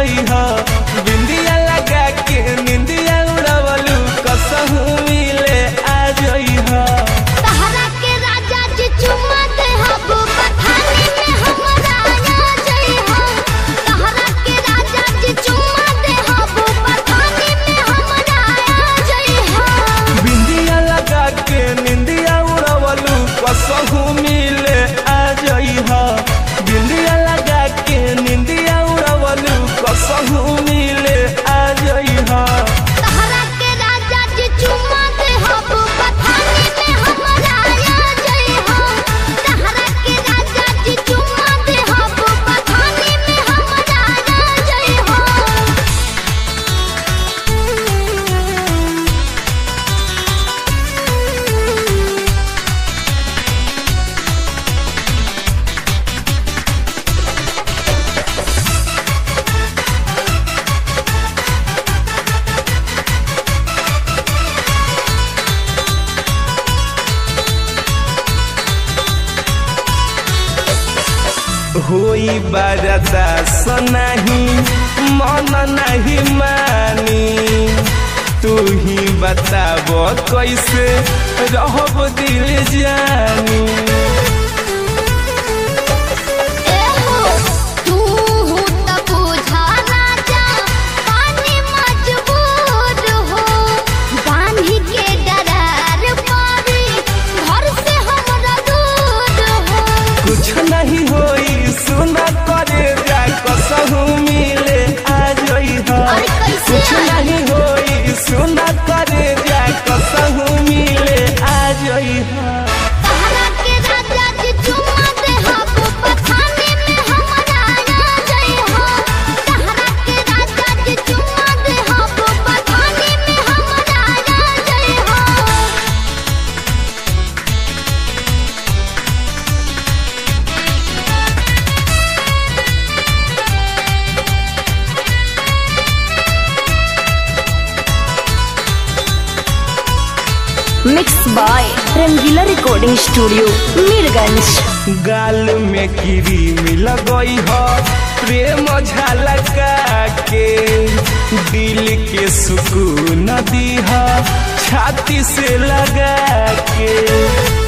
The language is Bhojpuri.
जई ह बिंदिया लगा के निंदिया उड़वलू कसहू मिले आ जई ह तहरा के राजा जी चुम्मा दे हबो पठानी में हमरा आ जाई हो तहरा के राजा जी चुम्मा दे हबो पठानी में हमरा आ जाई हो बिंदिया लगा के निंदिया उड़वलू कसहू मिले आ जई ह बिंदिया लगा के निंदिया उड़वलू कसहू मिले आ जई ह तहरा के राजा जी चुम्मा दे हबो पठानी में हमरा आ जाई हो तहरा के राजा जी चुम्मा दे हबो पठानी में हमरा आ जाई हो होई बरदा सनाही मन नहीं मानी तू ही बताब कैसे रहब दिल जानी एहो तू त बुझा राजा पानी मजबूर हो बांधी के डरार पारी घर से हमरा दूर हो कुछ नहीं होई सुना करे जा कसहू मिले आ जई ह अरे कैसे कुछ आई? नहीं होई सुना करे जा कसहू मिले आ जई ह तहरा के राजा जी चुम्मा दे हबो पठानी में हमरा आ जाई हो तहरा के राजा जी चुम्मा दे हबो पठानी में हमरा आ जाई हो mix by Rangila recording studio Mirganj गाल में क्रीम लगई ह प्रेम झलका के दिल के सुकून दी ह छाती से लगा के